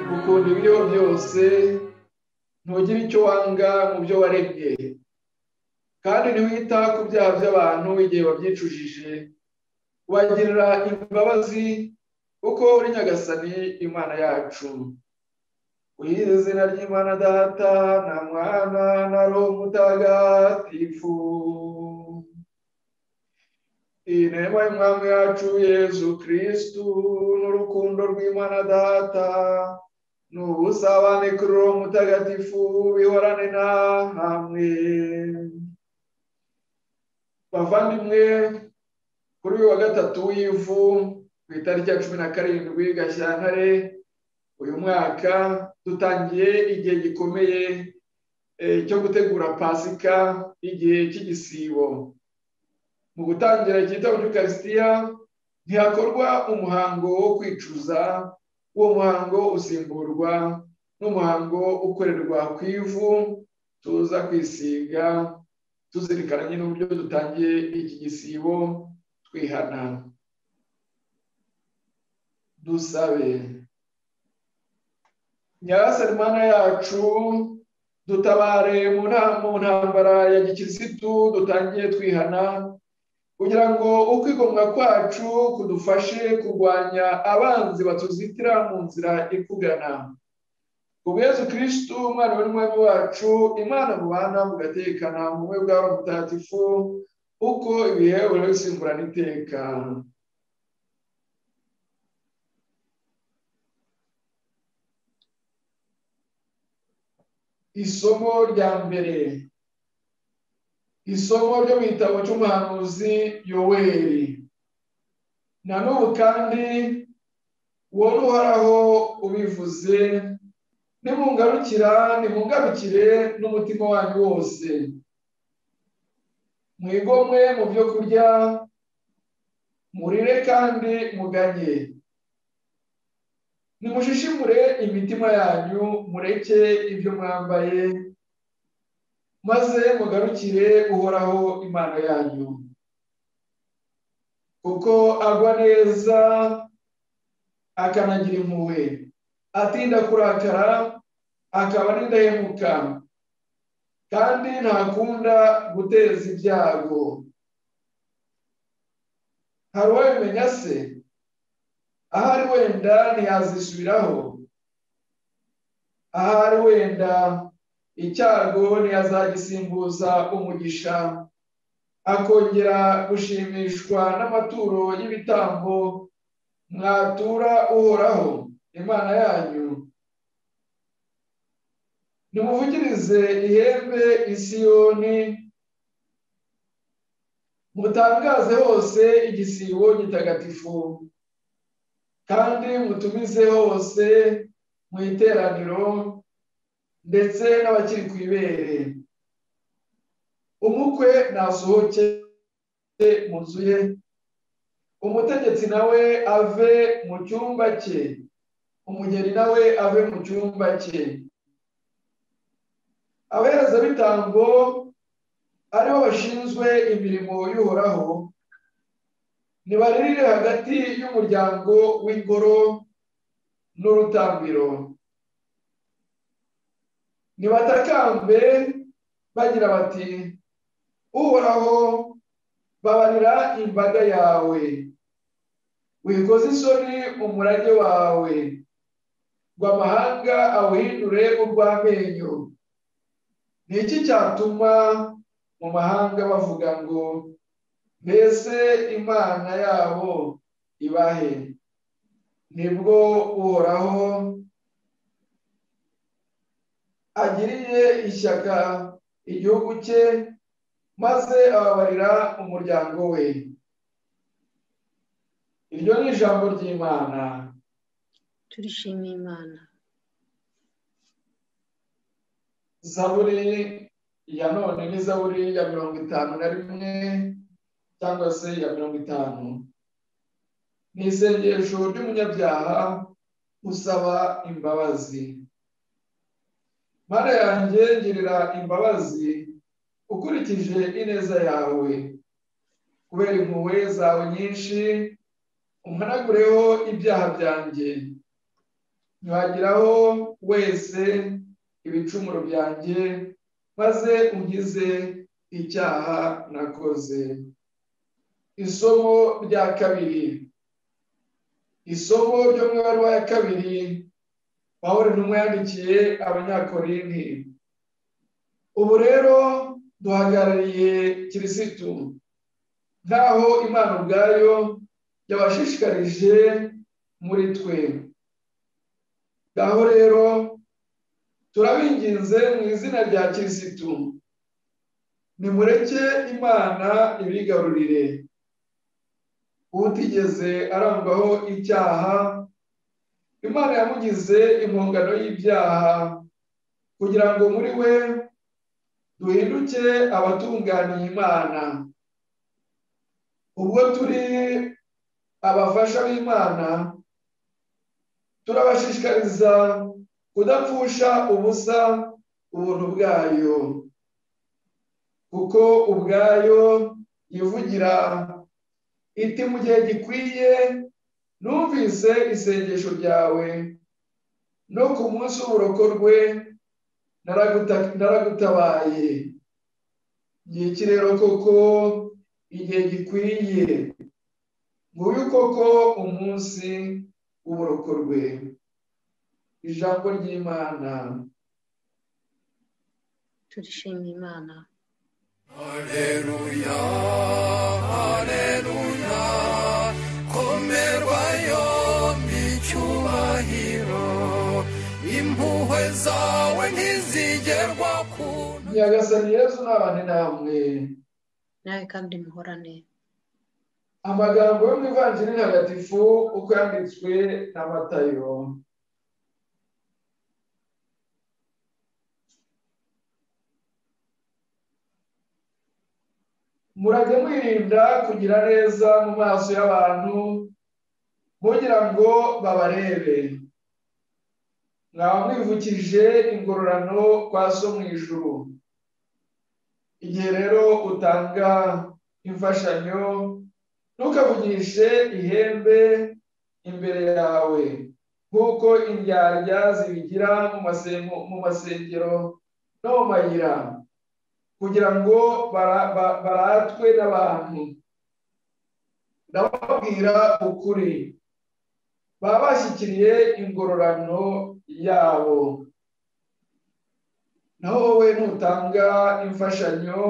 bikunda ibiriho byose ntugire icyo wanga mu byo waremye kandi ntiwita ku byaha by'abantu igihe babyicujije ubagirira imbabazi kuko uri nyagasani imana yacu wize izina ry'imana data na mwana na roho mutagatifu inema y'umwami yacu yezu kirisitu n'urukundo rw'imana data n'ubusabane kuri roho mutagatifu bihorane na hamwe bavandimwe kuri uyu wa gatatu w'ivu ku itariki ya cumi na karindwi gashyantare uyu mwaka dutangiye igihe gikomeye cyo gutegura pasika igihe cy'igisibo mu gutangira cyita muri karisitiya ntihakorwa umuhango wo kwicuza uwo muhango usimburwa n'umuhango ukorerwa ku ivu tuza kwisiga tuzirikananye n'uburyo dutangiye iki gisibo twihana dusabe nyarasari mana yacu dutabare mu ntambara ya gikirisitu dutangiye twihana kugira ngo ukwigomwa kwacu kudufashe kurwanya abanzi batuzitira mu nzira ikugana ubwezi kirisitu umwana w'umwami wacu imana mubana mugatekana mu bumwe bwawe mutagatifu uko ibihe urabisimburana iteka isomo rya mbere isomo ryo mu gitabo cy'umuhanuzi yoweri na n'ubu kandi wowe uhoraho ubivuze nimungarukira nimungarukire n'umutima wanyu wose mwigomwe mu byo kurya murire kandi muganye nimushishimure imitima yanyu mureke ibyo mwambaye maze mugarukire uhoraho imana yanyu kuko agwa neza akanagira impuhwe atinda kurakara akaba n'indahemuka kandi ntakunda guteza ibyago hari uwabimenya se ahari wenda ntiyazisubiraho ahari wenda icyago ntiyazagisimbuza umugisha akongera gushimishwa n'amaturo y'ibitambo mwatura uhoraho imana yanyu nimuvugirize ihembe isiyoni mutangaze hose igisibo gitagatifu kandi mutumize hose mu iteraniro ndetse n'abakiri ku ibere umukwe nasohoke mu nzu ye umutegetsi nawe ave mu cyumba cye umugeni nawe ave mu cyumba cye abaherezabitambo aribo bashinzwe imirimo y'uhoraho nibaririre hagati y'umuryango w'ingoro n'urutambiro nibatakambe bagira bati uhoraho babarira imbaga yawe wikoze isoni umurage wawe ngo amahanga awuhindure urw'amenyo ni iki cyatuma mu mahanga bavuga ngo mbese imana yabo ibahe nibwo uhoraho agiriye ishyaka igihugu cye maze ababarira umuryango we iryo ni ijambo ry'imana turishimiye imana zaburi ya none ni zaburi ya mirongo itanu na rimwe cyangwa se ya mirongo itanu ni isengesho ry'umunyabyaha usaba imbabazi mana yanjye ngirira imbabazi ukurikije ineza yawe kubera impuhwe zawe nyinshi umhanagureho ibyaha byanjye ntihagiraho wese ibicumuro byanjye maze ungize icyaha nakoze isomo rya kabiri isomo ryo mu ibaruwa ya kabiri pawuro ntumwa yandikiye abanyakorinti ubu rero duhagarariye kirisitu nk'aho imana ubwayo yabashishikarije muri twe ngaho rero turabinginze mu izina rya kirisitu nimureke imana ibigarurire utigeze arangwaho icyaha imana yamugize impongano y'ibyaha kugira ngo muri we duhinduke abatunganiye imana ubwo turi abafasha b'imana turabashishikariza kudapfusha ubusa ubuntu bwayo kuko ubwayo yivugira iti mu gihe gikwiye numvise isengesho ryawe no ku munsi w'uburokorwe naragutabaye ngiki rero koko igihe gikwiye nguyu koko umunsi w'uburokorwe ijambo ry'imana turishimye imana Haleluya, haleluya, komerwayo n'icyubahiro, impuhwe zawe ntizigerwa ku nyagasani yezu n'abandi namwe nawe kandi muhorane amagambo yo mu ivanjiri ntagatifu uko yanditswe na matayo murajye mwirinda kugira neza mu maso y'abantu mugira ngo babarebe mwaba mwivukije ingororano kwa so mu ijuru igihe rero utanga imfashanyo ntukavugishe ihembe imbere yawe nk'uko indyarya zibigira mu masengero no mu mayira kugira ngo baratwe n'abantu ndababwira ukuri baba bashyikiriye ingororano yabo naho wowe ntutanga imfashanyo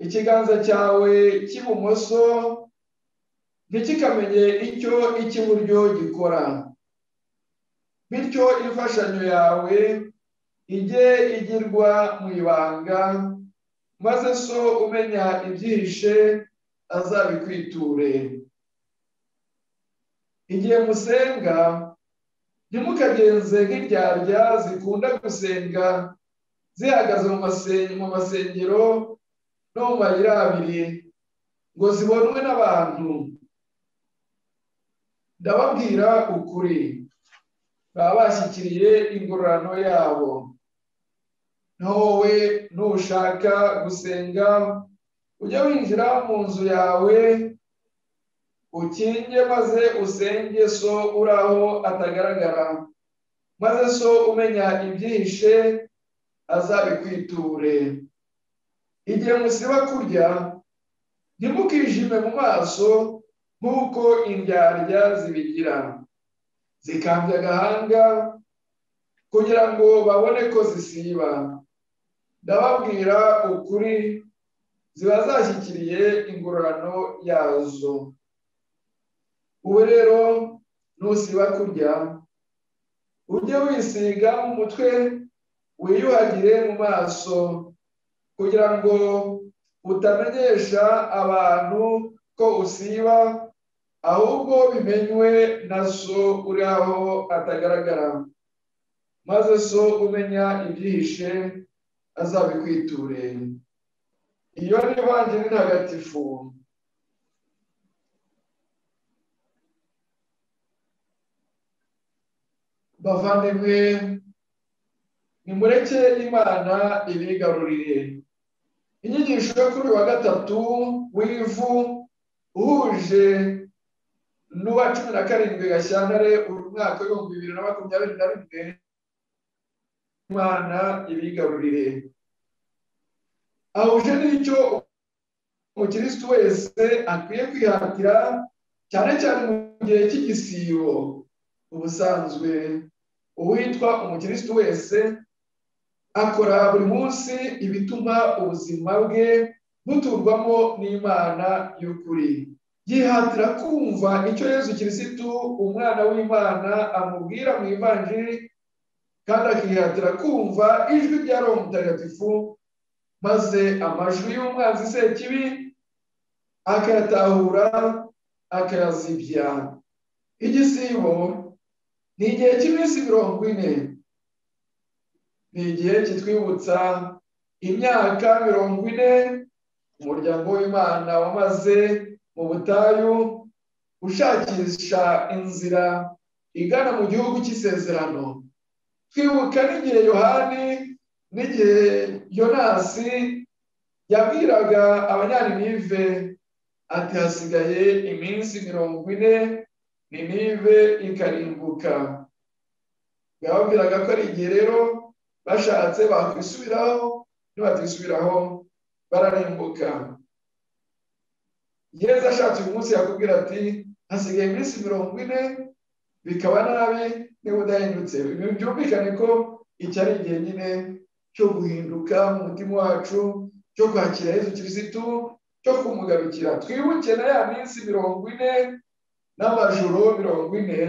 ikiganza cyawe cy'ibumoso ntikikamenye icyo icy'iburyo gikora bityo imfashanyo yawe ijye igirwa mu ibanga maze so umenya ibyihishe azabikwiture igihe musenga ntimukagenze nk'indyarya zikunda gusenga zihagaze mu masengero no mu mayira abiri ngo zibonwe n'abantu ndababwira ukuri baba bashyikiriye ingororano yabo naho wowe ntushaka gusenga ujye winjira mu nzu yawe ukinge maze usenge so uraho atagaragara maze so umenya ibyihishe azabikwiture igihe musiba kurya ntimukijime mu maso nk'uko indyarya zibigira zikambya agahanga kugira ngo babone ko zisiba ndababwira ukuri ziba zashyikiriye ingororano yazo ubu rero nusiba kurya ujye wisiga mu mutwe wiyuhagire mu maso kugira ngo utamenyesha abantu ko usiba ahubwo bimenywe na so uri aho atagaragara maze so umenya ibyihishe azabikwiture iyo ni ivanjiri ntagatifu bavandimwe nimureke imana ibigarurire inyigisho yo kuri uyu wa gatatu w'ivu uhuje n'uwa cumi na karindwi gashyantare umwaka w'ibihumbi bibiri na makumyabiri na rimwe imana ibigarurire ahuje n'icyo umukirisitu wese akwiye kwihatira cyane cyane mu gihe cy'igisibo ubusanzwe uwitwa umukirisitu wese akora buri munsi ibituma ubuzima bwe buturwamo n'imana y'ukuri yihatira kumva icyo yezu kirisitu umwana w'imana amubwira mu ivanjiri kandi akihatira kumva ijwi rya roho mutagatifu maze amajwi y'umwanzi sekibi akayatahura akayazibya igisibo ni igihe cy'iminsi mirongo ine ni igihe kitwibutsa imyaka mirongo ine umuryango w'imana wamaze mu butayu ushakisha inzira igana mu gihugu cy'isezerano twibuka n'igihe yohani n'igihe yonasi yabwiraga abanyaninive ati hasigaye iminsi mirongo ine ninive ikarimbuka yababwiraga ko ari igihe rero bashatse bakwisubiraho ntibatisubiraho bararimbuka gereza ashatse uyu munsi yakubwira ati hasigaye iminsi mirongo ine bikaba nabi niba udahindutse ibi byumvikane ko iki ari igihe nyine cyo guhinduka mu mutima wacu cyo kwakira Yezu kirisitu cyo kumugarukira twibuke na ya minsi mirongo ine n'amajoro mirongo ine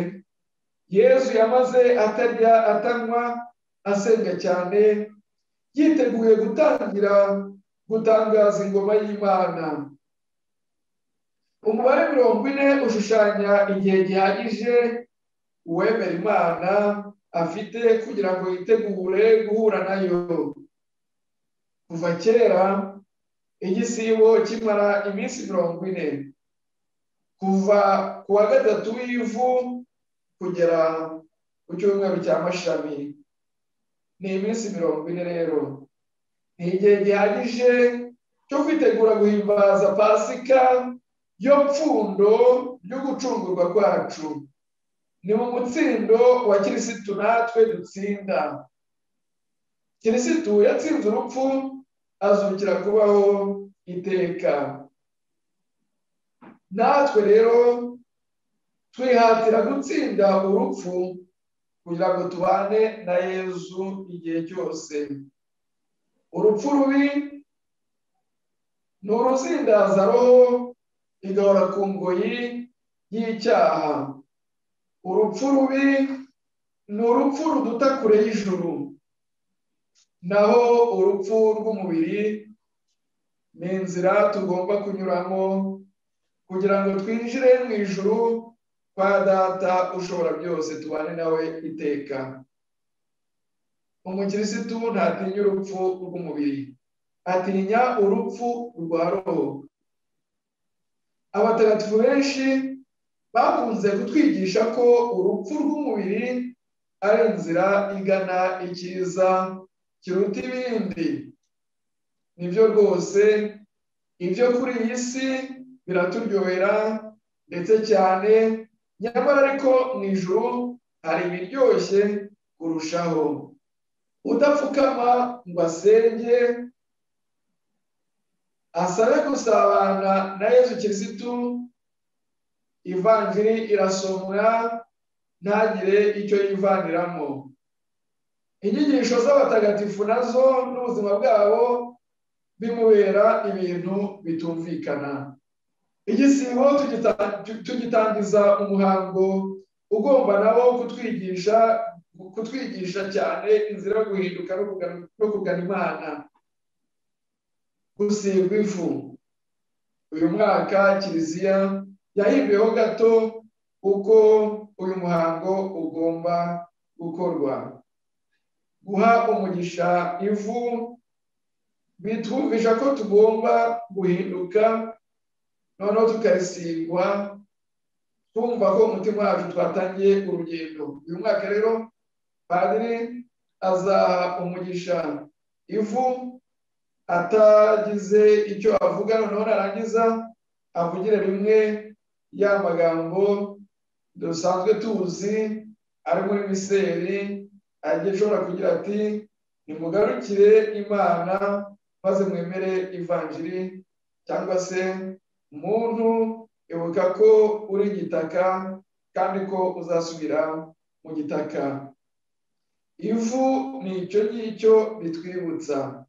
yezu yamaze atarya atanywa asenga cyane yiteguye gutangira gutangaza ingoma y'imana umubare mirongo ine ushushanya igihe gihagije uwemera imana afite kugira ngo yitegure guhura nayo kuva kera igisibo kimara iminsi mirongo ine kuva ku wa gatatu w'ivu kugera ku cyumweru cya mashami ni iminsi mirongo ine rero ni igihe gihagije cyo kwitegura guhimbaza pasika yo pfundo yo gucungurwa kwacu ni mu mutsindo wa kirisitu natwe dutsinda kirisitu yatsinze urupfu azukira kubaho iteka natwe rero twihatira gutsinda urupfu kugira ngo tubane na yezu igihe cyose urupfu rubi ni uruzindaza roho igahora ku ngoyi y'icyaha urupfu rubi ni urupfu ruduta kure y'ijuru naho urupfu rw'umubiri ni inzira tugomba kunyuramo kugira ngo twinjire mu ijuru kwa data ushobora byose tubane nawe iteka umukirisitu ntatinya urupfu rw'umubiri atinya urupfu rwa roho abatagatifu benshi bakunze kutwigisha ko urupfu rw'umubiri ari inzira igana icyiza kiruta ibindi nibyo rwose ibyo kuri iyi si biraturyohera ndetse cyane nyamara ariko mu ijuru hari ibiryoshye kurushaho udapfukama ngo asenge asabe gusabana na yezu kirisitu ivanjiri irasomwa ntagire icyo yivaniramo inyigisho z'abatagatifu nazo n'ubuzima bwabo bimubera ibintu bitumvikana igisibo tugitangiza umuhango ugomba nawo kutwigisha kutwigisha cyane inzira yo guhinduka no kugana imana gusigwa ivu uyu mwaka kiliziya yahimbiyeho gato uko uyu muhango ugomba gukorwa guha umugisha ivu bitwumvisha ko tugomba guhinduka noneho tukarisigwa twumva ko umutima wacu twatangiye urugendo uyu mwaka rero padiri azaha umugisha ivu atagize icyo avuga noneho narangiza avugire rimwe ya magambo dusanzwe tuzi ari muri miseri agiye ashobora kugira ati nimugarukire imana maze mwemere ivanjiri cyangwa se umuntu ibuka ko uri igitaka kandi ko uzasubira mu gitaka ivu ni icyo ngicyo bitwibutsa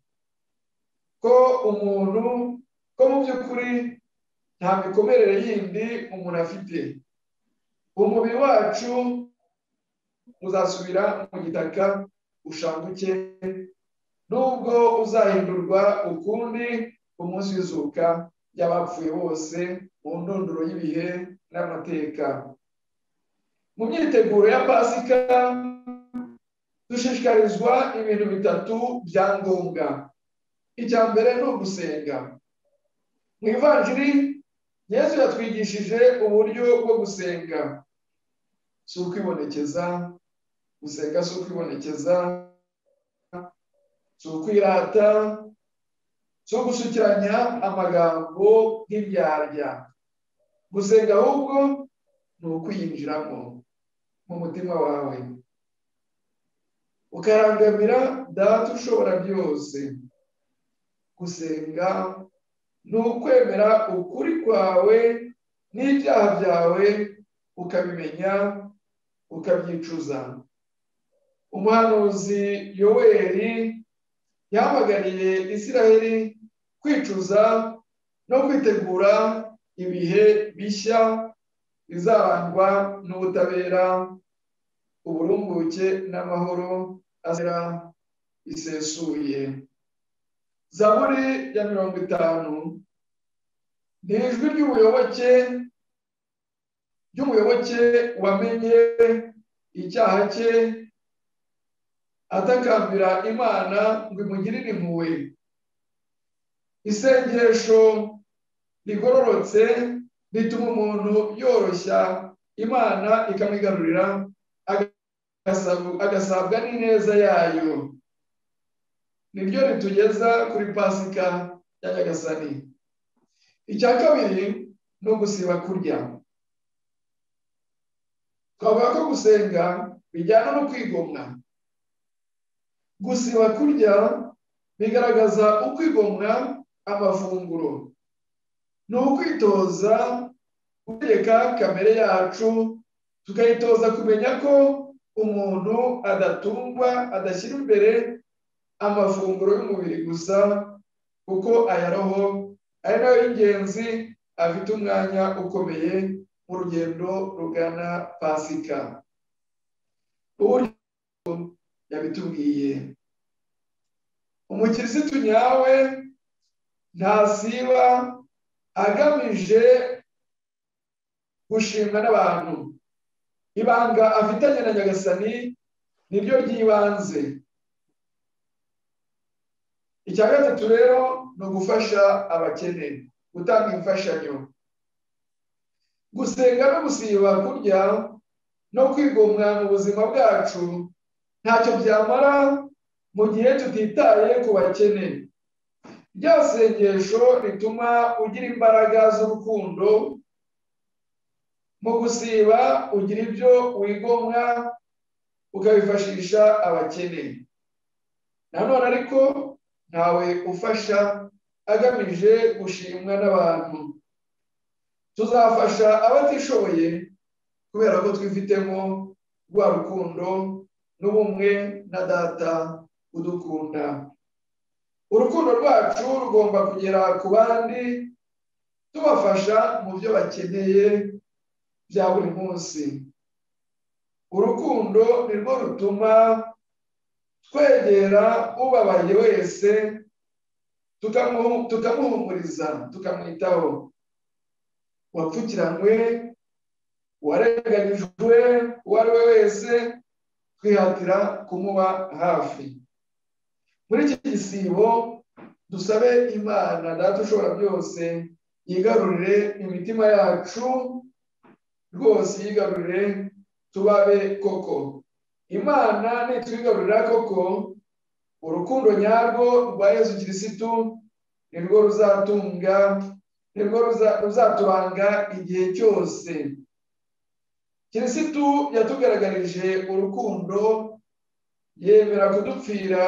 ko umuntu ko mu by'ukuri nta mikomerere yindi umuntu afite umubiri wacu uzasubira mu gitaka ushanguke nubwo uzahindurwa ukundi umunsi w'izuka ry'abapfuye bose mu ndunduro y'ibihe n'amateka mu myiteguro ya pasika dushishikarizwa ibintu bitatu bya ngombwa icya mbere ni ugusenga mu ivanjiri yesu yatwigishije uburyo bwo gusenga si ukwibonekeza gusenga si ukwibonekeza si ukwirata si ugusukiranya amagambo nk'ibyaha gusenga ahubwo ni ukwiyinjiramo mu mutima wawe ukarangamira data ushobora byose gusenga ni ukwemera ukuri kwawe n'ibyaha byawe ukabimenya ukabyicuza umuhanuzi yoweri yahamagariye isiraheli kwicuza no kwitegura ibihe bishya bizarangwa n'ubutabera uburumbuke n'amahoro azira isesuye zaburi ya mirongo itanu ni ijwi ry'ubuyoboke ry'umuyoboke wamenye icyaha cye atakambira imana ngo imugirire impuhwe isengesho rigororotse rituma umuntu yoroshya imana ikamwigarurira agasabwa n'ineza yayo niryo ritugeza kuri pasika ya nyagasani icya kabiri ni ugusiba kurya twavuga ko gusenga bijyana no kwigomwa gusiba kurya bigaragaza ukwigomwa amafunguro ni ukwitoza gutegeka kamere yacu tukayitoza kumenya ko umuntu adatungwa adashyira imbere amafunguro y'umubiri gusa kuko aya roho ari nayo y'ingenzi afite umwanya ukomeye mu rugendo rugana pasika uburyo yabitubwiye umukirisitu nyawe ntasiba agamije gushimwa n'abantu ibanga afitanye na nyagasani niryo ry'ibanze icya gatatu rero ni ugufasha abakene gutanga imfashanyo gusenga no gusiba kurya no kwigomwa mu buzima bwacu ntacyo byamara mu gihe tutitaye ku bakene rya sengesho rituma ugira imbaraga z'urukundo mu gusiba ugira ibyo wigomwa ukabifashisha abakene nanone ariko ntawe ufasha agamije gushimwa n'abantu tuzafasha abatishoboye kubera ko twifitemo rwa rukundo n'ubumwe na data udukunda urukundo rwacu rugomba kugera ku bandi tubafasha mu byo bakeneye bya buri munsi urukundo nirwo rutuma twegera ubabaye wese tukamuhumuriza tukamwitaho wapfukiranywe uwarenganyijwe uwo ari we wese twihatira kumuba hafi muri iki gisibo dusabe imana data ushobora byose yigarurire imitima yacu rwose yigarurire tubabe koko imana nitwigarurira koko urukundo nyarwo rwa yezu kirisitu nirwo ruzatunga nibwo ruza- ruzatubanga igihe cyose kirisitu yatugaragarije urukundo yemera kudupfira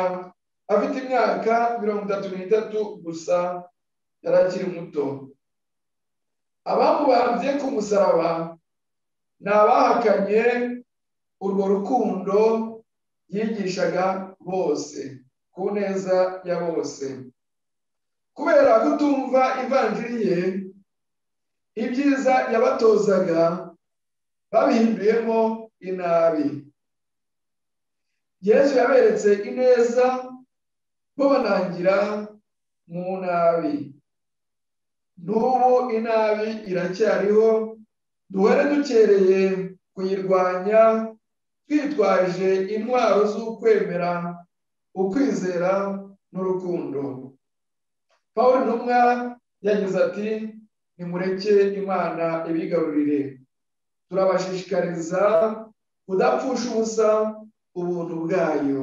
afite imyaka mirongo itatu n'itatu gusa yari akiri muto abamubambye ku musaraba ni abahakanye urwo rukundo yigishaga bose ku neza ya bose kubera kutumva ivanjiri ye ibyiza yabatozaga babihinduyemo inabi yesu yaberetse ineza bo banangira mu nabi n'ubu inabi iracyariho duhore dukereye kuyirwanya twitwaje intwaro z'ukwemera ukwizera n'urukundo paul ntumwa yagize ati nimureke imana ibigarurire turabashishikariza kudapfusha ubusa ubuntu bwayo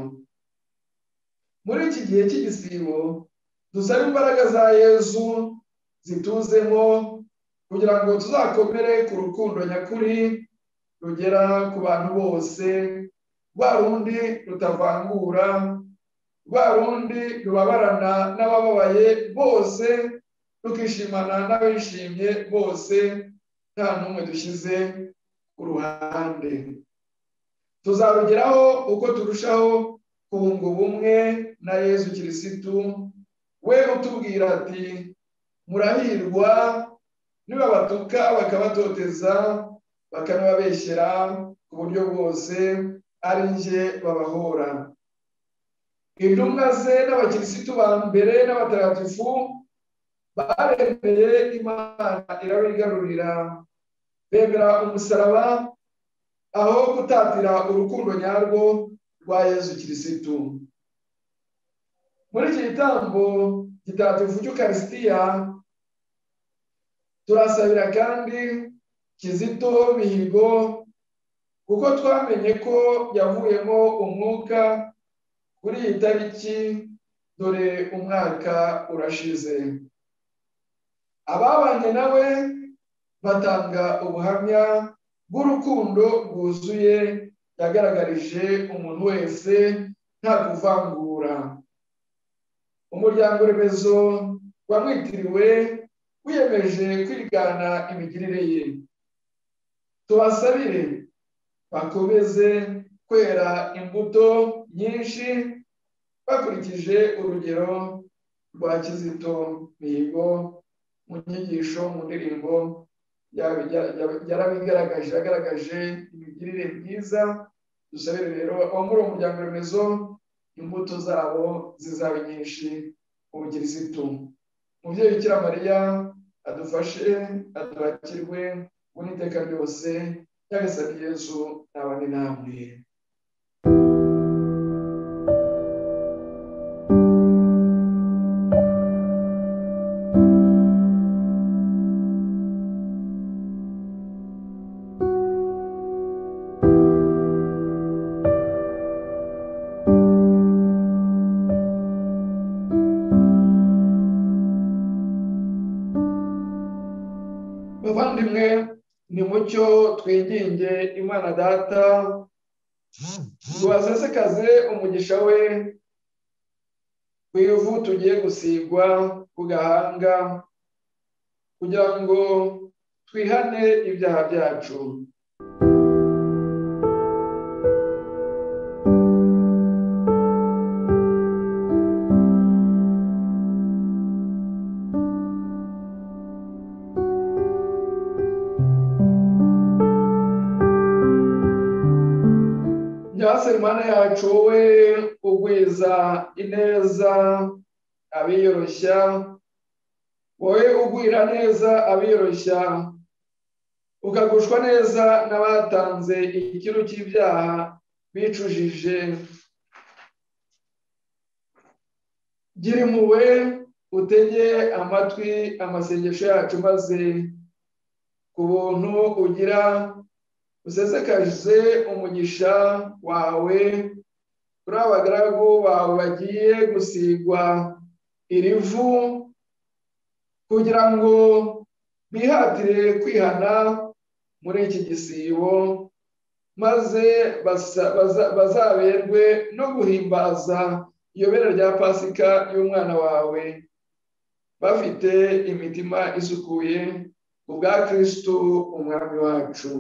muri iki gihe cy'igisibo dusabe imbaraga za yezu zituzemo kugira ngo tuzakomere ku rukundo nyakuri rugera ku bantu bose rwa rundi rutavangura rwa rundi rubabarana n'abababaye bose rukishimana n'abishimye bose nta n'umwe dushyize ku ruhande tuzarugeraho uko turushaho kunga ubumwe na yezu kirisitu we utubwira ati murahirwa nibabatuka bakabatoteza bakanababeshyera ku buryo bwose ari njye babahora intumwa ze n'abakirisitu ba mbere n'abatagatifu baremeye imana irabigarurira bemera umusaraba aho gutatira urukundo nyarwo rwa yezu kirisitu muri iki gitambo gitagatifu cy'ukarisitiya turasabira kandi kizito mihigo kuko twamenye ko yavuyemo umwuka kuri iyi tariki dore umwaka urashize ababanye nawe batanga ubuhamya bw'urukundo rwuzuye yagaragarije umuntu wese nta kuvangura umuryango remezo wamwitiriwe wiyemeje kwigana imigirire ye tubasabire bakomeze kwera imbuto nyinshi bakurikije urugero rwa kizito mihigo mu nyigisho mu ndirimbo yaba- yaba- yaba- yarabigaragaje yagaragaje imigirire myiza dusabire rero abo muri uwo muryango remezo imbuto zabo zizaba nyinshi ubukirisitu umubyeyi ukira mariya adufashe adubakirwe muri iteka ryose yagasabye yezu nabane namwe bavandimwe ni mucyo twiginge imana data tubasesekaze umugisha we ku ivu tugiye gusigwa ku gahanga kugira ngo twihane ibyaha byacu Nyase Mana yacu wowe ugwiza ineza abiyoroshya wowe ugwira neza abiyoroshya ukagushwa neza n'abatanze ikiru cy'ibyaha bicujije gira impuhwe utege amatwi amasengesho yacu maze ku buntu ugira usesekaje umugisha wawe kuri abagaragu bawe bagiye gusigwa iri vu kugira ngo bihatire kwihana muri iki gisibo maze basa- baza- bazaberwe no guhimbaza iyobera rya pasika y'umwana wawe bafite imitima isukuye ubwa kirisitu umwami wacu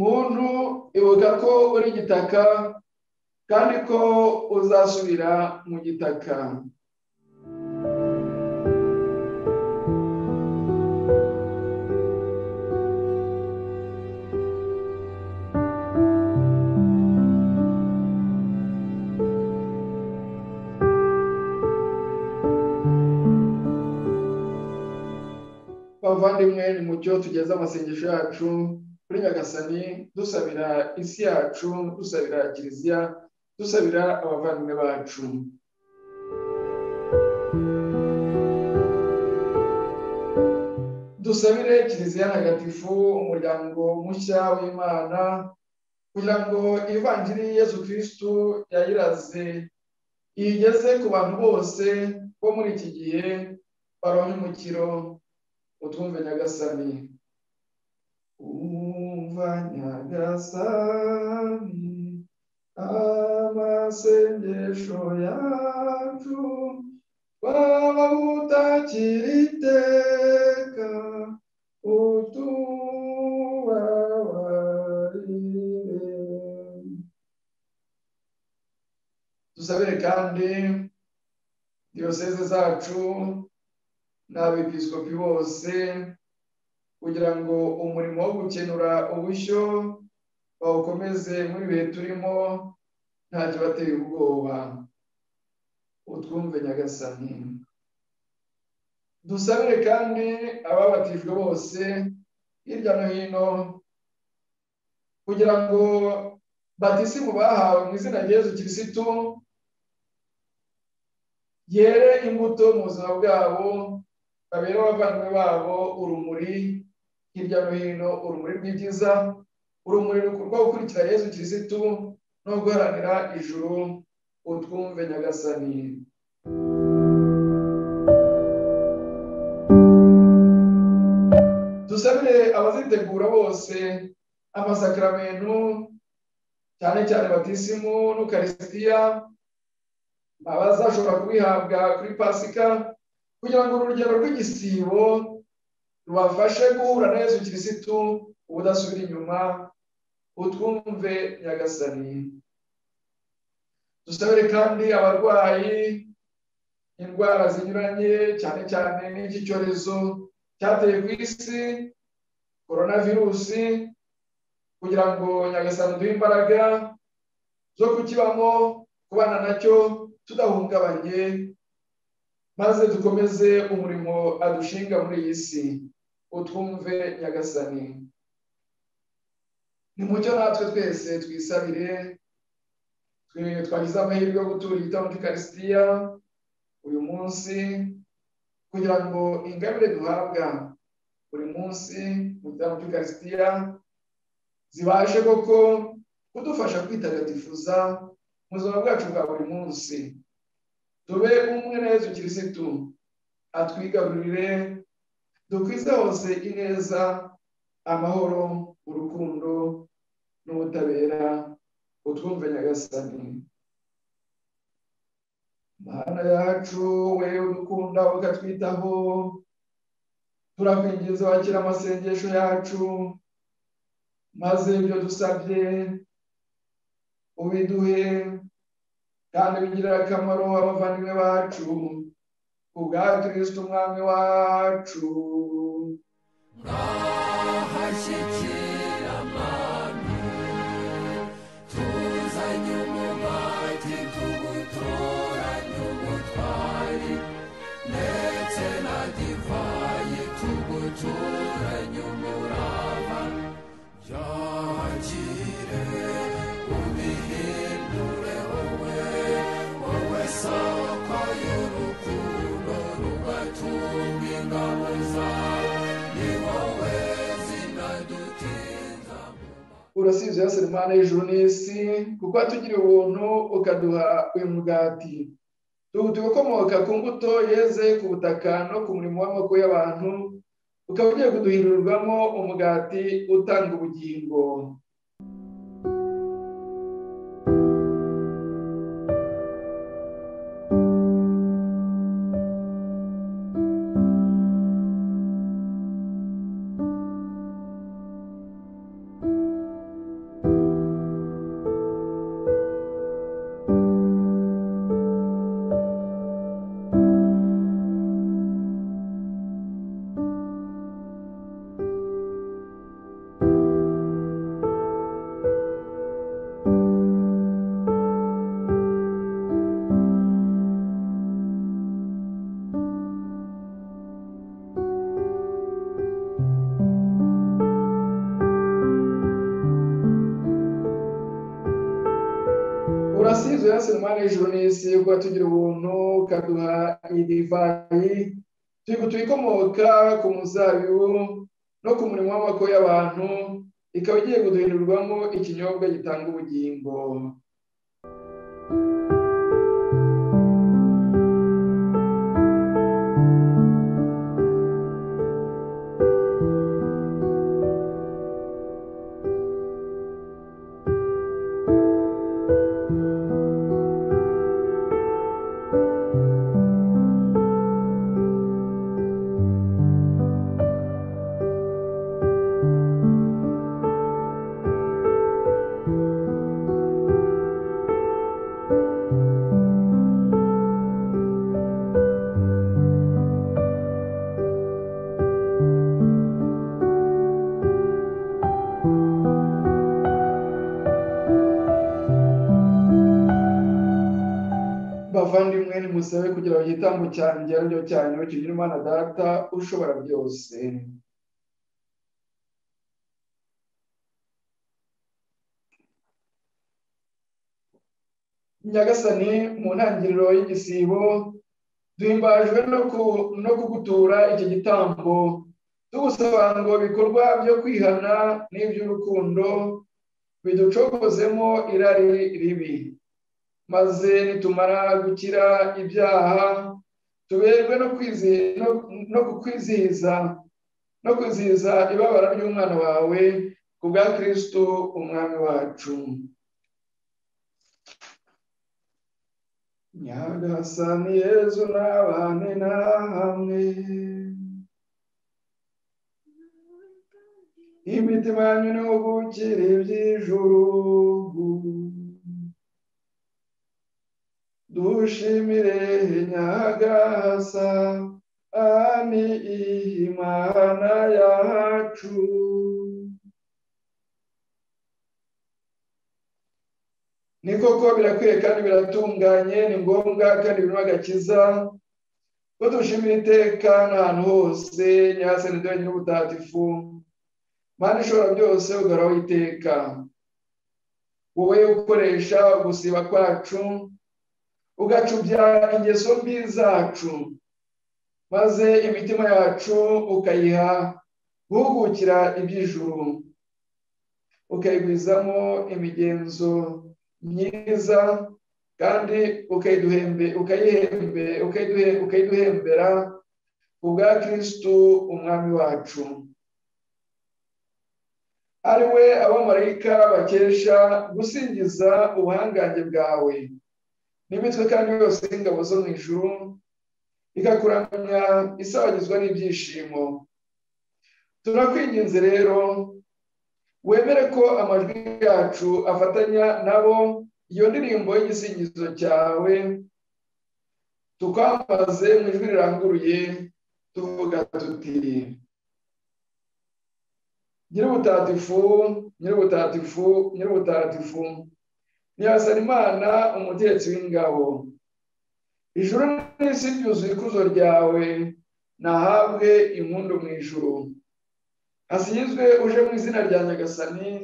muntu ibuka ko uri igitaka kandi ko uzasubira mu gitaka bavandimwe ni mu cyo tugeze amasengesho yacu kuri nyagasani dusabira isi yacu dusabira kiliziya dusabira abavandimwe bacu dusabire kiliziya ntagatifu umuryango mushya w'imana kugira ngo ivanjiri yesu kirisitu yayiraze iyigeze ku bantu bose bo muri iki gihe baronke umukiro utwumve nyagasani umva nyagasani amasengesho yacu waba utakira iteka utubabarire dusabire kandi diyoseze zacu n'abepiskopi bose kugira ngo umurimo wo gukenura ubushyo bawukomeze muri bihe turimo ntacyo bateye ubwoba utwumve nyagasani dusabire kandi ababatijwe bose hirya no hino kugira ngo batisimu bahawe mu izina rya Yezu kirisitu yere imbuto mu buzima bwabo babere abavandimwe babo urumuri hirya no hino urumuri rw'ibyiza urumuri rwo gukurikira yezu kirisitu no guharanira ijuru utwumve nyagasani dusabire abazitegura bose amasakaramentu cyane cyane batisimu n'ukarisitiya abazashobora kubihabwa kuri pasika kugira ngo urugendo rw'igisibo rubafashe guhura na yesu kirisitu ubudasubira inyuma utwumve nyagasani dusabire kandi abarwayi indwara zinyuranye cyane cyane n'iki cyorezo cyateye ku isi korona virusi kugira ngo nyagasani duhe imbaraga zo kukibamo kubana nacyo tudahungabanye maze dukomeze umurimo adushinga muri iyi si utwumve nyagasani ni mucyo natwe twese twisabire twe- twagize amahirwe yo gutura igitambo cy'ikarisitiya uyu munsi kugira ngo ingabire duhabwa buri munsi mu gitambo cy'ikarisitiya zibashe koko kudufasha kwitagatifuza mu buzima bwacu bwa buri munsi tube umwe na yezu kirisitu atwigarurire dukwize hose ineza amahoro urukundo n'ubutabera utwumve nyagasani mana yacu we udukunda ukatwitaho turakwinginze wakira amasengesho yacu maze ibyo dusabye ubiduhe kandi bigirira akamaro abavandimwe bacu ubwa kirisito umwami wacu Ahashyikiramani tuzanye umumati tugutoranye ubutwari ndetse na divayi tugutoranye umurava byakire ubihindure wowe wowe sawa urasize yose imana y'ijuru n'isi kuko watugiriye ubuntu ukaduha uyu mugati tuwuti ukomoka ku mbuto yeze ku butaka no ku murimo w'amaboko y'abantu ukaba ugiye kuduhindurirwamo umugati utanga ubugingo urasizwe yose imana y'ijuru n'isi kuko tugira ubuntu ukaduha iyi divayi tuyigutuye ikomoka ku muzabibu no ku murimo w'amako y'abantu ikaba igiye guhindurirwamo ikinyobwa gitanga ubugingo bavandimwe nimusabe kugira ngo igitambo cyanjye aribyo cyane kigira imana data ushobora byose nyagasani mu ntangiriro y'igisibo duhimbajwe no ku- no kugutura iki gitambo tugusaba ngo ibikorwa byo kwihana n'iby'urukundo biducokozemo irari ribi maze nitumara gukira ibyaha tuberwe no kwizi- no- no kukwizihiza no kwizihiza ibabara ry'umwana wawe ku bwa kristo umwami wacu nyagasani yezu n'abane nahamwe imitima yanyu n'ubukire iby'ijuru dushimire nyagasa ani imana yacu ni koko birakwiye kandi biratunganye ni ngombwa kandi birimo agakiza ko dushimira iteka n'ahantu hose nyasani dore nyir'ubutatifu mana ishobora byose ugahoraho iteka wowe ukoresha ugusiba kwacu ugacubya ingeso mbi zacu maze imitima yacu ukayiha guhugukira iby'ijuru ukayigwizamo imigenzo myiza kandi ukayiduhembe ukayihembe ukayiduhe- ukayiduhembera ku bwa kristu umwami wacu ari we abamarayika bakesha gusingiza ubuhangange bwawe n'imitwe kandi yose y'ingabo zo mu ijuru ikakuramya isabagizwa n'ibyishimo turakwinginze rero wemere ko amajwi yacu afatanya nabo iyo ndirimbo y'igisingizo cyawe tukwamaze mu ijwi riranguruye tuvuga tuti nyir'ubutatifu nyir'ubutatifu nyir'ubutatifu ntiyasana imana umutetsi w'ingabo ijuru n'isi byuzuye ikuzo ryawe nahabwe impundu mu ijuru hasizwe uje mu izina rya nyagasani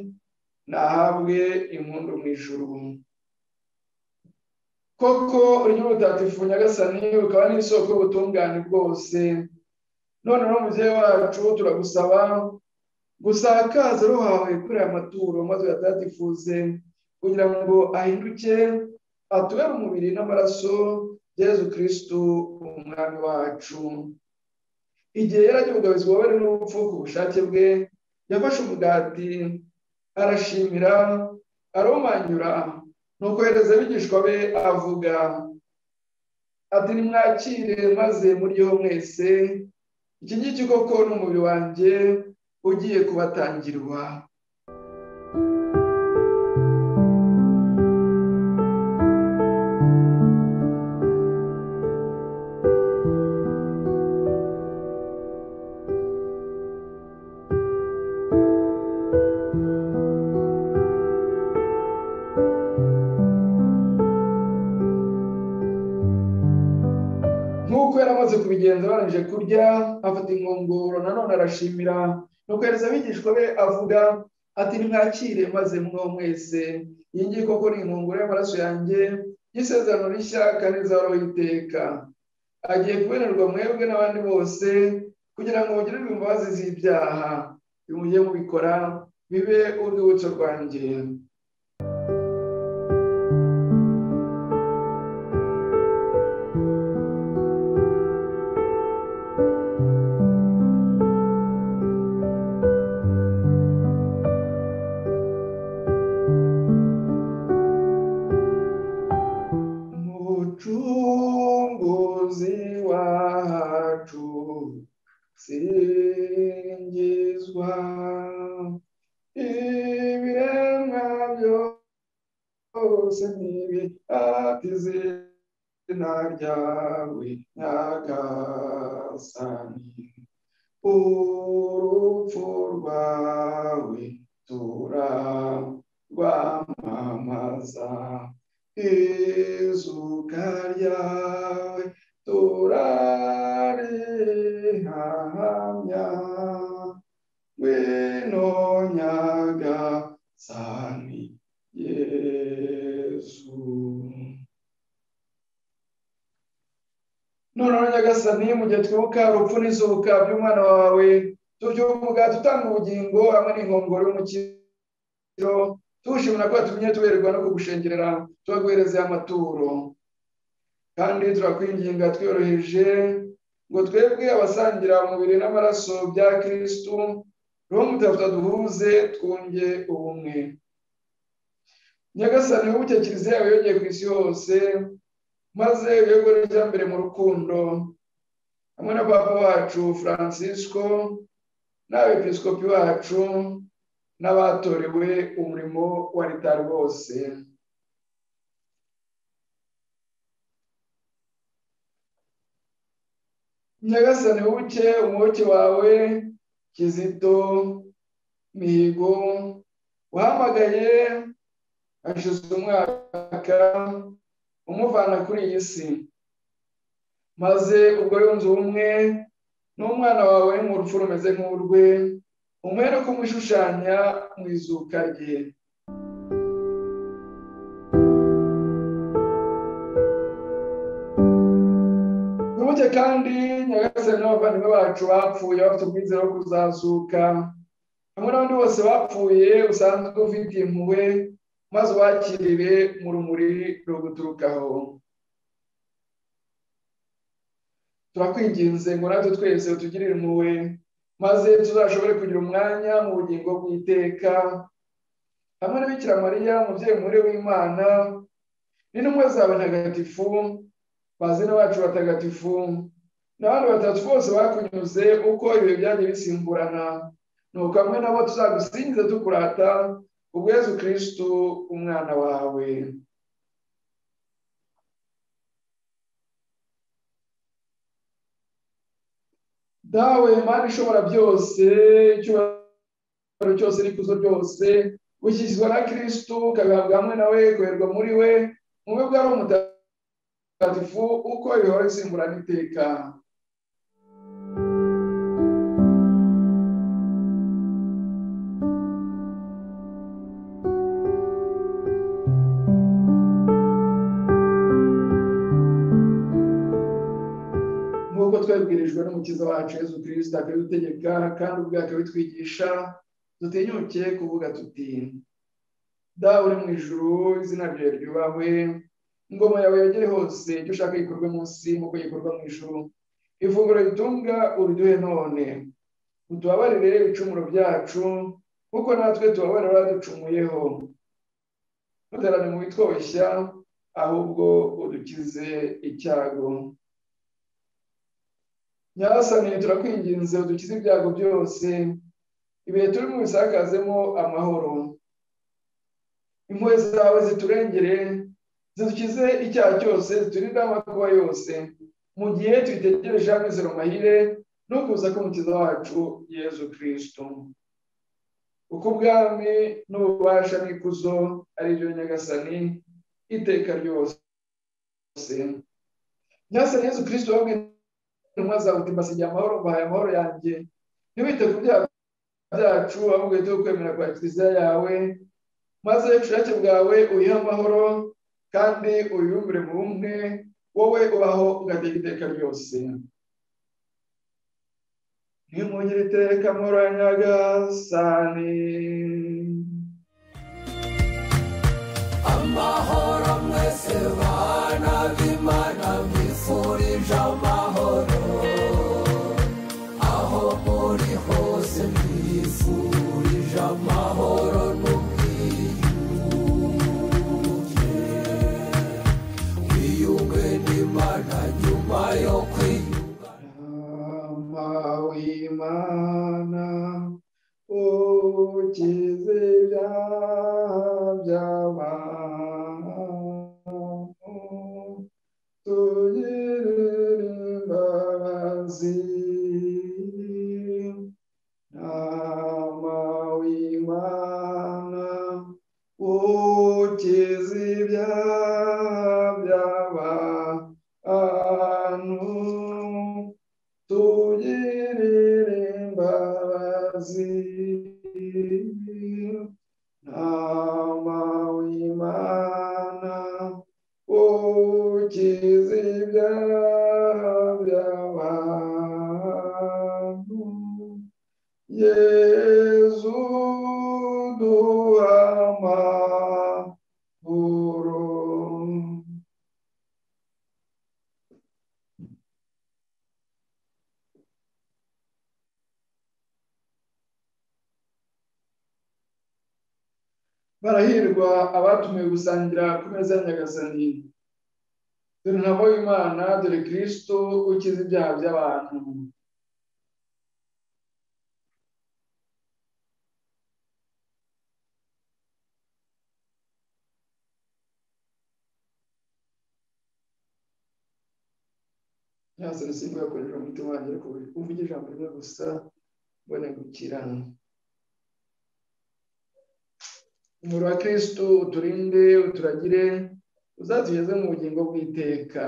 nahabwe impundu mu ijuru koko urya ubutatifu nyagasani ukaba n'isoko y'ubutungane bwose noneho mubyeyi wacu turagusaba gusakaza ruhawe kuri aya maturo maze uyatadifuze kugira ngo ahinduke atubere umubiri n'amaraso Yezu kirisitu umwami wacu igihe yari agiye ubugabizi bubabare n'urupfu ku bushake bwe yafashe umugati arashimira aromanyura nuko yohereza abigishwa be avuga ati nimwakire maze muryoho mwese iki ngiki koko ni umubiri wanjye ugiye kubatangirwa nk'uko yari amaze kubigenza barangije kurya afata inkongoro nanone arashimira nuko yereza abigishwa be avuga ati nimwakire maze mwo mwese iyi ngiyi koko ni inkongoro y'amaraso yanjye y'isezerano rishya kandi rizahoraho iteka agiye kubenerwa mwebwe n'abandi bose kugira ngo mugirirwe imbabazi z'ibyaha bimujye mubikora bibe urwibutso rwanjye mucunguzi wacu singizwa ibiremwa byose ati izina ryawe nyagasani urupfu rwawe turarwamamaza izuka ryawe turarihamya ngwino nyagasani yesu noneho nyagasani mu gihe twibuka urupfu n'izuka by'umwana wawe tubyuka umugati utanga ubugingo hamwe n'inkongoro y'umukiro tuwushimira ko watumye tuberwa no kugushengerera tubaguhereza amaturo kandi turakwinginga twiyoroheje ngo twebwe abasangira umubiri n'amaraso bya kirisitu roho mutagatifu duhuze twunge ubumwe nyagasani ubuke kiliziya yawe yongeye ku isi hose maze uyoborwe n'ijyambere mu rukundo hamwe na papa wacu francisco n'abepiskopi bacu n'abatorewe umurimo wa leta rwose nyagasani buke umuboke wawe kizito mihigo wahamagaye hashize umwaka umuvana kuri iyi si maze ubwo yunze ubumwe n'umwana wawe mu rupfu rumeze nk'urwe umwere kumushushanya mu izuka rye wibuke kandi nyagasani n'abavandimwe bacu bapfuye bafite ubwizere bwo kuzazuka hamwe n'abandi bose bapfuye usanzwe ufite impuhwe maze ubakirire mu rumuri ruguturukaho turakwinginze ngo natwe twese utugirire impuhwe maze tuzashobore kugira umwanya mu bugingo bw'iteka hamwe na bikira mariya umubyeyi muri w'imana n'intumwa zawe ntagatifu bazina bacu batagatifu n'abandi batatu bose bakunyuze uko ibihe byagiye bisimburana nuko hamwe nabo tuzagusingiza tukurata ubwezu kirisitu umwana wawe dawe mani ishobora byose icyubahiro cyose n'ikuzo ryose wishyizwa na kirisitu ukabihabwa hamwe nawe guherwa muri we mube bwari umutagatifu uko bihora bisimburana iteka twebwirijwe n'umukiza wacu yezu kirisita akabidutegeka kandi ubwe akabitwigisha dutinyuke kuvuga tuti dawe uri mu ijuru izina ryawe ryubahwe ingoma yawe yegere hose icyo ushaka gikorwe munsi nk'uko gikorwa mu ijuru ifunguro ritunga uruduhe none utubabarire ibicumuro byacu kuko natwe tubabarira ducumuyeho ntutarane mu bitwoshya ahubwo udukize icyago nyasane turakwinginze udukize ibyago byose ibihe turimo bisakazemo amahoro impuhwe zawe ziturengere zidukize icyaha cyose ziturinde amakuba yose mu gihe tubitegereje amizero mahire no kuza k'umukiza wacu yezu kirisito uko ubwami n'ububasha n'ikuzo ari byo nyagasani iteka ryose nyasani yezu kirisito wabwe intumwa zawe uti mbasigiye amahoro mbahaye amahoro yanjye ntiwite ku byaha byacu ahubwo uhite kwemera kwa kiliziya yawe maze ubushake bwawe uyihe amahoro kandi uyiyumvire mu bumwe wowe ubaho ugateka iteka ryose nimwongere iteka amahoro ya nyagasani amahoro mwese bana b'imana mwifurije amahoro aho muri hose mwifurije amahoro n'ubwiyunge wiyunge n'imana nyuma yo kwiyunga Mama w'Imana ukize ibyaha by'abantu tugirire imbabazi Mama w'Imana ukize ibyaha by'abantu tugirire imbabazi ntama w'imana ukiza ibyaha by'abantu yezu duha amahoro barahirwa abatumiwe gusangira ku meza ya nyagasani dore ntamo y'imana dore kirisito ukiza ibyaha by'abantu nyagasani simba yakoresha umutima wanjye ariko uvuge ijambo rimwe gusa mbone gukira umuriro wa kirisitu uturinde uturagire uzatugeze mu bugingo bw'iteka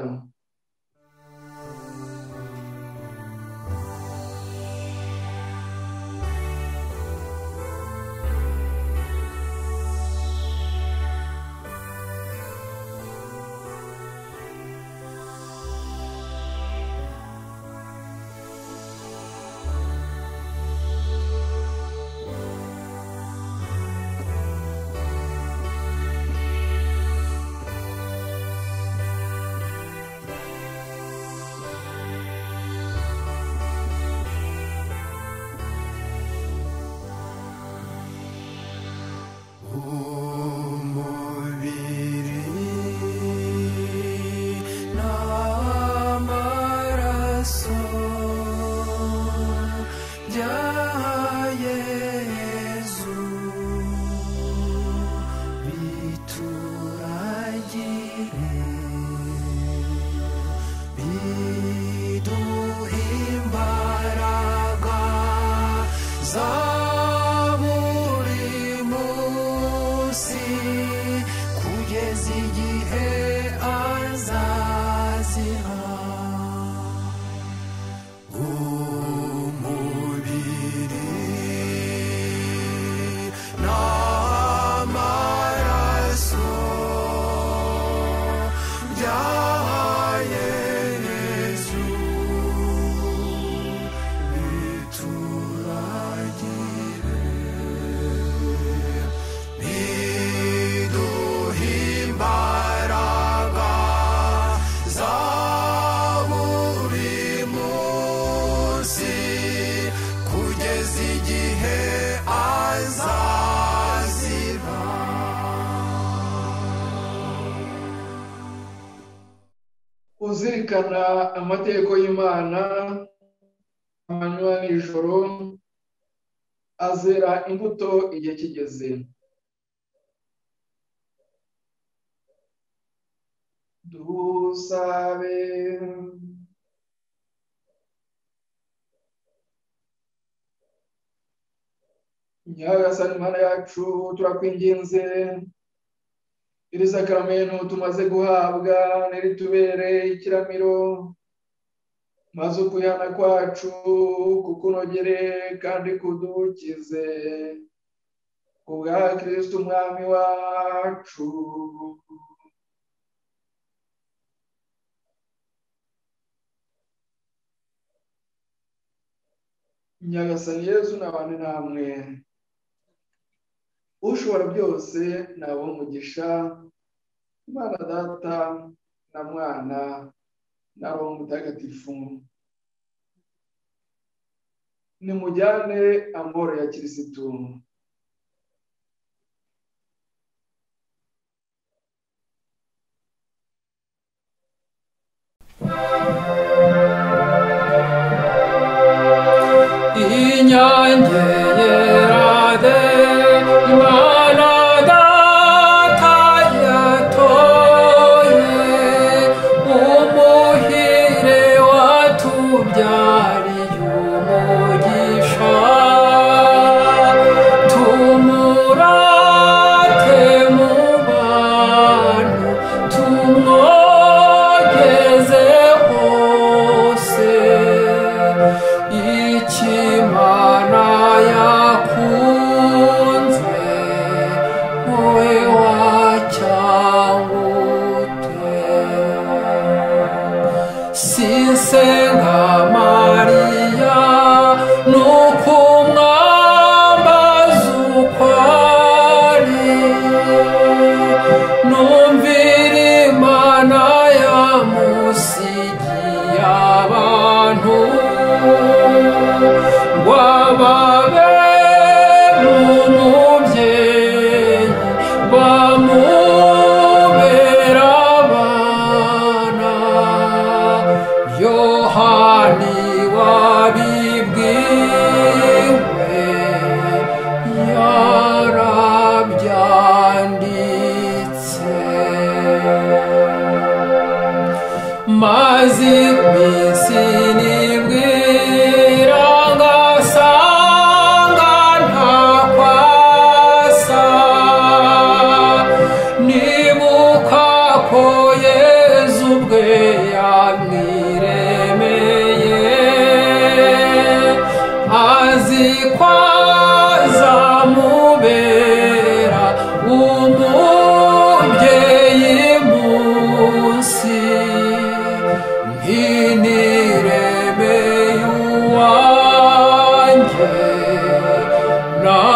umubiri n'amaraso bya yezu bituragire biduhe imbaraga za buri munsi kugeza igihe azazira umubiri n'amaraso bya yezu bituragire kuzirikana amategeko y'imana amanywa n'ijoro azera imbuto igihe kigeze dusabe nyagasani mana yacu turakwinginze iri sakaramento tumaze guhabwa ntiritubere ikiramiro maze ukuyana kwacu kukunogere kandi kudukize ku bwa kirisiti umwami wacu nyagasani yesu n'abandi namwe ushobora byose nabo umugisha imana data na mwana na roho mutagatifu nimujyane amahoro ya kirisitu inyange yerade imana data yatoye umuhire watubyariye umugisha tumurate mu bantu tumwogeze hose ikimana yakunze wowe wacyangute sisenga mariya nukumwambaza uko ari numvira imana yamusigiye abantu rwababe umubyeyi bamubera abana yohani wabibwiwe yarabyanditse maze iminsi nibwe irangasanga ntakwasa nibuka ko yezu ubwe yamwiremeye azi ko azamubera umubyeyi munsi nk'inireme y'uwanjye na